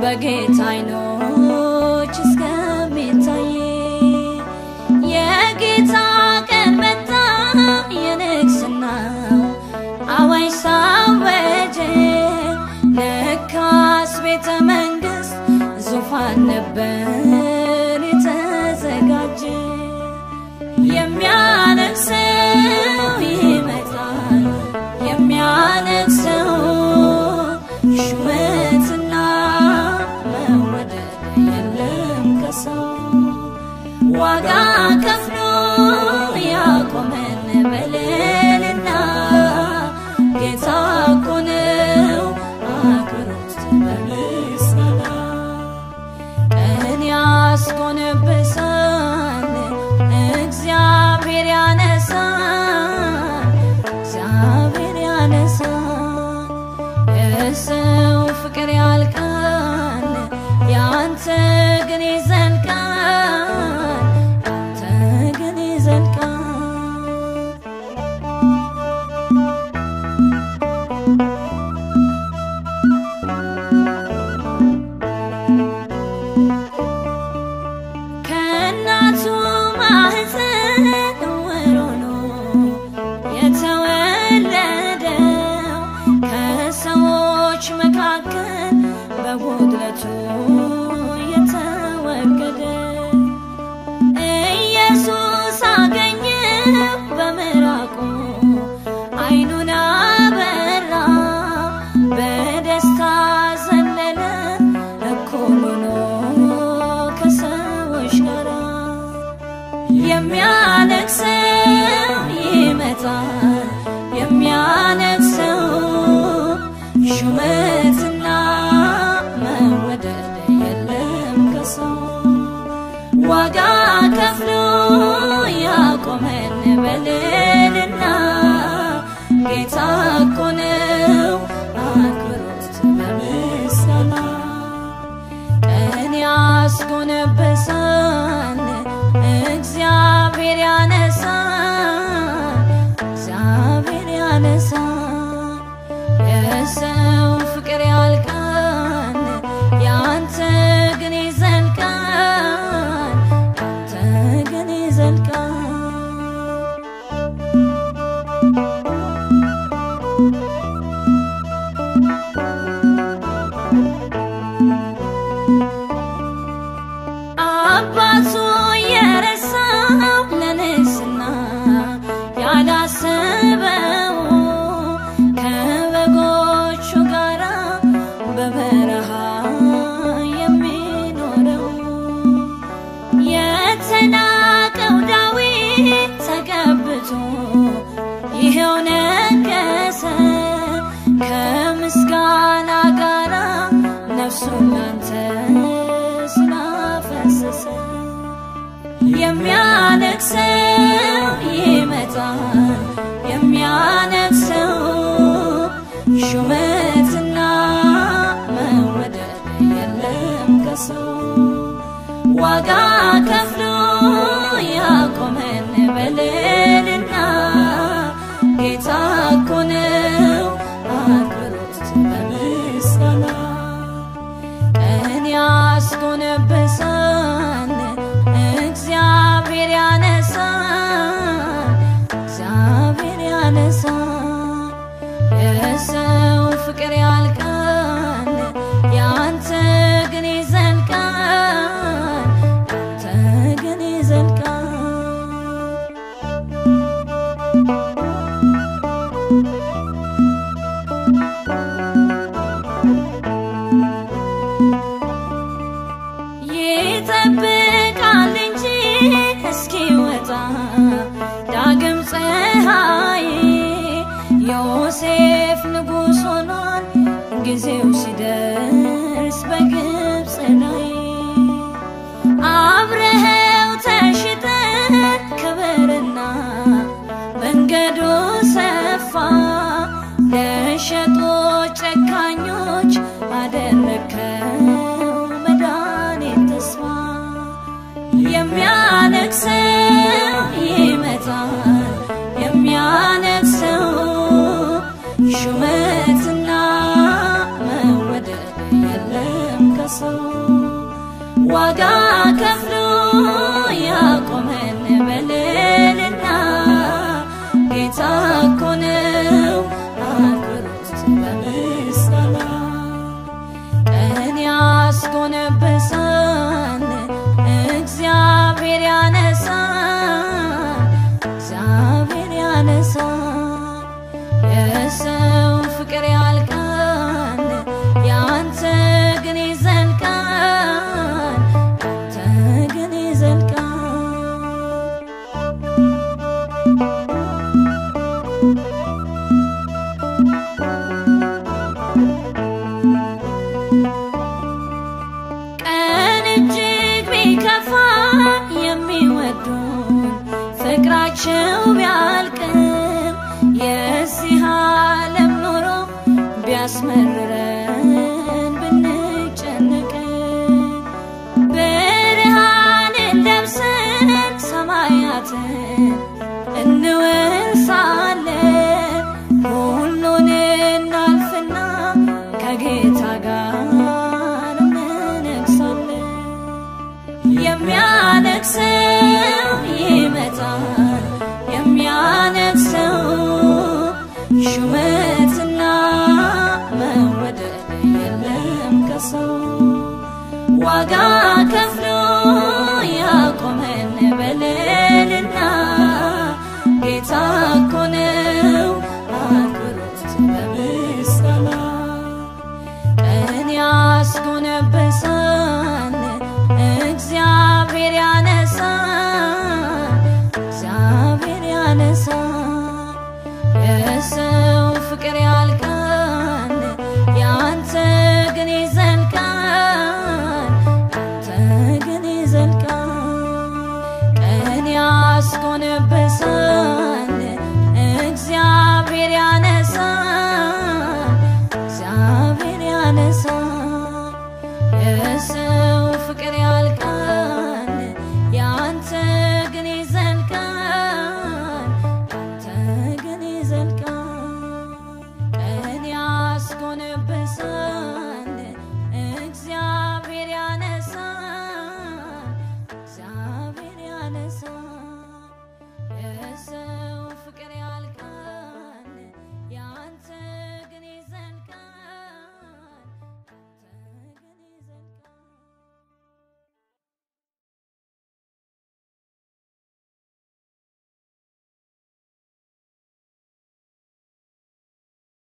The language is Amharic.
በጌታ አይኖች እስከሚታይ የጌታ ቀን መጣ የንግስናው አዋጅ ሳወጀ ለካስ ቤተ መንግስት ዙፋን ነበር የተዘጋጀ የሚያነግሰው ይመጣል የሚያነግሰው ሹመትና መወደድ የለም ከሰው ዋጋ ከፍሎ ያቆመን በልልና ጌታ እኮ ነው አክብሮት በምስጋና ቀን ያስጎነብሳል እግዚአብሔር ያነሳል እግዚአብሔር ያነሳል የሰው ፍቅር ያልቃል ያንተ ግን ይዘልቃል ያንተ ግን ይዘልቃል ከእናቱ ማህፀን ዕውር ሆኖ የተወለደው ከሰዎች መካከል በጉድለቱ የተወገደ ኢየሱስ አገኘው በምራቁ አይኑን አበራ በደስታ ዘለለ እኩል ሆኖ ከሰዎች ጋር የሚያነግሰው ይመጣል የሚያነግሰው ሹመትና መወደድ የለም ከሰው ዋጋ ከፍሎ ያቆመን በልልና ጌታ እኮ ነው አክብሮት በምስጋና ቀን ያስጎነበሳል እግዚአብሔር ያነሳል እግዚአብሔር ያነሳል የሰው ፍቅር ያልቃል ያንተ ግን ይዘልቃል ያንተ ግን ይዘልቃል አባቱ የረሳው ለንስና ያላሰበው ከበጎቹ ጋራ በበረሃ የሚኖረው የተናቀው ዳዊት ተቀብቶ ይኸው ነገሰ ከምስጋና ጋራ ነፍሱን ላንተ ስላፈሰሰ የሚያነግሰው ይመጣል የሚያነግሰው ሹመትና መወደድ የለም ከሰው ዋጋ ከፍሎ ያቆመን በልልና ጌታ እኮ ነው አክብሮት በምስጋና ቀን ያስጎነበሳል እግዚአብሔር ያነሳል እግዚአብሔር ያነሳል የሰው ፍቅር ያልቃል ያንተ ግን ይዘልቃል ያንተ ግን ይዘልቃል ይጠብቃል እንጂ እስኪወጣ ዳግም ፀሐይ ዮሴፍ ንጉሥ ሆኗል ጊዜው ሲደርስ በግብፅ ላይ አብረኸው ተሽጠ ክብርና መንገዱ ሰፋ ለሸጦች ጨካኞች አደረከው መድኃኒት ተስፋ የሚያነግሰው ይመጣል የሚያነግሰው ሹመትና መወደድ የለም ዋጋ ከፍሎ ያቆመን በልልና ጌታ እኮ ነው አክብሮት በምስጋና ቀን ያስጎነበሳል እግዚአብሔር ያነሳል እግዚአብሔር ያነሳል የሰው ፍቅር ያልቃል ያንተ ግን ይዘልቃል ያንተ ግን ይዘልቃል ቀን እጅግ ቢከፋ የሚወዱን ፍቅራቸው ቢያልቅም የዚህ ዓለም ኑሮ ቢያስመርረን ብንጨነቅ ብርሃንን ለብሰን ሰማያትን እንወርሳለን ሁሉን እናልፍና ከጌታ ጋር እንነግሳለን። የሚያነግሰው ይመጣል የሚያነግሰው ሹመትና መወደድ የለም ከሰው ዋጋ